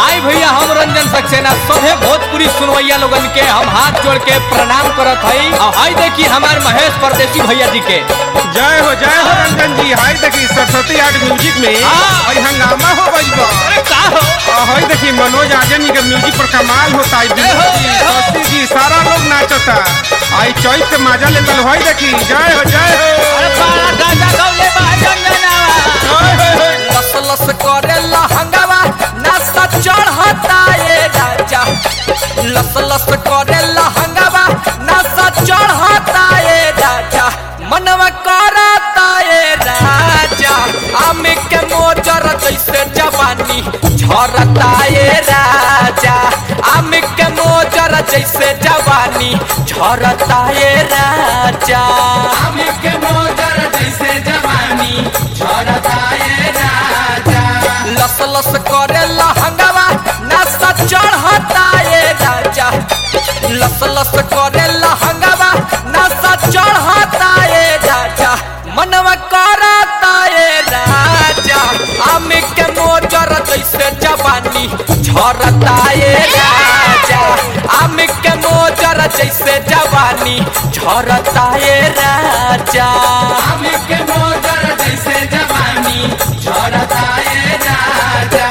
आई भैया हम रंजन सक्सेना सभे भोजपुरी सुनवैया लोगन के हम हाथ जोड़ के प्रणाम करत हई और हई देखी हमार महेश परदेसी भैया जी के जय हो जय हो रंजन जी हाय देखी सरस्वती आर्ट म्यूजिक में हाँ। और हंगामा हो गइल बा अरे का हो और हाय देखी मनोज आजन के म्यूजिक पर कमाल होता है जय हो, विनोद जी जय हो। शशि जी सारा लोग नाचता आई चौथ के मजा लेतल हाय देखी जय हो जय हो अरे बाड़ा गाजा गौले बा रंजनावा जय हो, हो। लस लस करे लहंगावा नासा चढ़ता ये राजा लस लस करे लहंगावा नासा चढ़ता ये राजा मनवा करता ये राजा आम के मोजर जैसे जवानी झरता ये राजा आम के मोजर जैसे जवानी झरता ये राजा आम के मोजर जैसे जवानी झरता ये राजा लस लस करे लहंगावा नासा चढ़ता ये राजा लस लस करे लहंगावा नासा चढ़ता ये राजा मनवा करता ये राजा आम के मोजर जैसे जवानी झरता ये राजा आम के मोजर जैसे जवानी झरता ये राजा आम के मोजर जैसे जवानी झरता ये राजा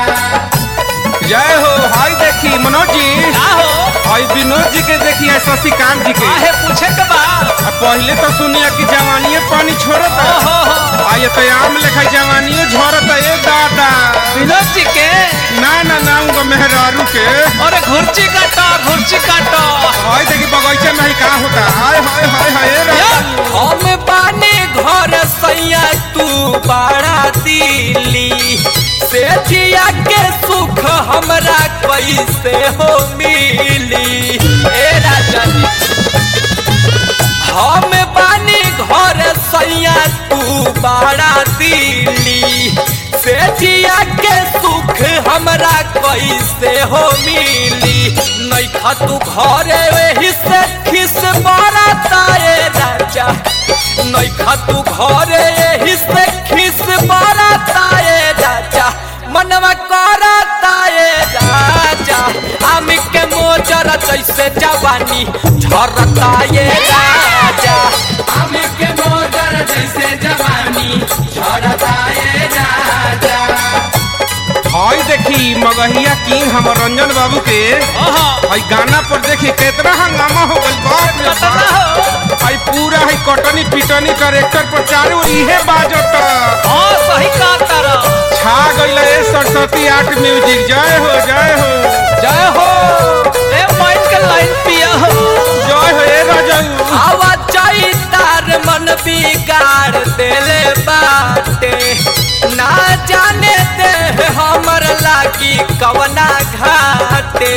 जय हो हाय देखी मनोज जी का हो हाय विनोद जी के देखी है शशिकांत जी के काहे पूछे के बा आ पहले तो सुनिए कि जवानी पानी छोड़ता ओहो हो आ ये तो आम लेखा जवानियों झरता ये दादा विनोद जी के ना ना ना उनका मेहरारू के अरे घुर्ची काटो घुर्ची काटो हाय देखी बगीचे में ही का होता हाय हाय हाय हाय रे हम बाने घर सैया तू बड़ा दिली से जिया के सुख हमरा कैसे हो मिली ए राजा जी हम बानी घर सैया तू बड़ा दिली से जिया के सुख हमरा कैसे हो मिली नैखा तू घरे वही से खिस बरता ए राजा नैखा तू घरे यही से खिस बरता ए राजा मनवा करता ए राजा आम के मोजर जैसे जवानी झरता ये राजा आम के मोजर जैसे जवानी झरता ये राजा हाय देखी मगहिया किंग हमर रंजन बाबू के ओहो हाय गाना पर देखी कितना हंगामा हो गइल बाप रे कतना बाप हो हाय पूरा हाय कटनी पिटनी करेक्टर पर चारों इहे बाजत हाँ सही कहा तारा छा गइल ए सरस्वती आर्ट म्यूजिक जय हो जय हो जय हो ए माइक के लाइन पिया हो जय हो ए राजू आवा चाही तार मन बिगाड़ देले बाटे ना जाने दे हमर लागी कवना घाटे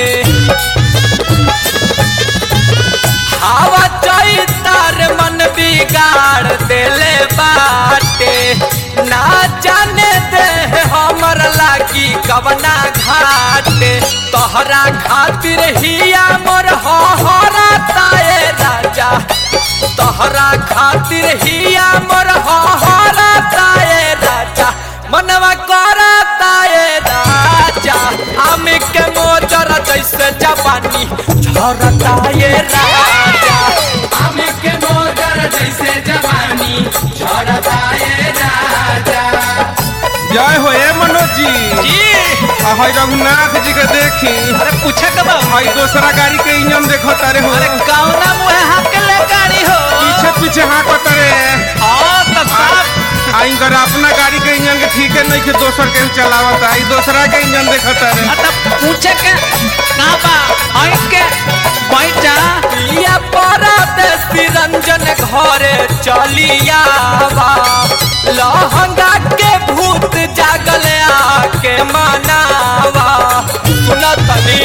हवा चाही तार मन बिगाड़ देले बाटे ना जाने दे हमर लागी कवना घाटे तोहरा खातिर हिया मोर हरा ताए राजा तोहरा खातिर हिया मोर हरा ताए राजा मनवा करता ए राजा आम के मोजर जैसे जवानी झरता ये राजा आम के मोजर जैसे जवानी झरता ये राजा जय हो ए मनोज जी जी आ हाय रघुनाथ जी के देखी अरे पूछे के बा हाय दूसरा गाड़ी के इंजन देखो तारे हो अरे कौना मुहे हाथ के ले गाड़ी हो पीछे पीछे हाँ को तारे हाँ तो सब आई कर अपना गाड़ी के इंजन के ठीक है नहीं कि दोसर के चलावत आई दूसरा के इंजन देखो तारे मतलब पूछे के कहाँ बा आई के बैठ जा लिया परदेसी रंजन घरे चलिया बा लहंगा के भूत जागल आके मनावा सुना तनी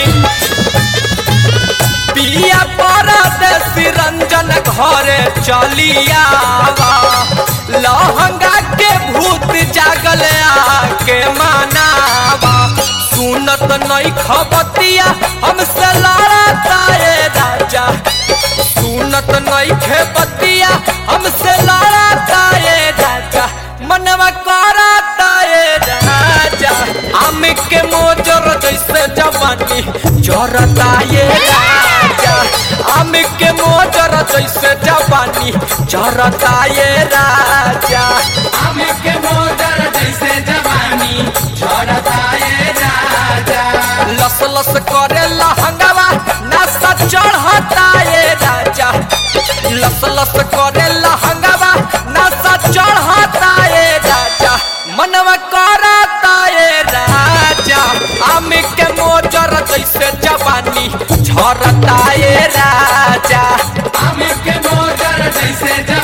पिया परदेसी रंजन घरे चलिया बा लहंगा के भूत जागल आके मनावा सुनत नहीं खबतिया हमसे लड़ता ए राजा सुनत नहीं खेबतिया हमसे लड़ता ए राजा मनवा करता ए राजा आम के मोजर जैसे जरता ये राजा आम के मोजर जैसे जवानी जरता ये राजा आम के मोजर जैसे जवानी झरता ये राजा लस लस करे लहंगवा नशा चढ़ता ये राजा लस लस करे लहंगवा नशा चढ़ता ये राजा मनवा करता ये राजा आम के मोजर जैसे जवानी झरता ये राजा आम के मोजर जैसे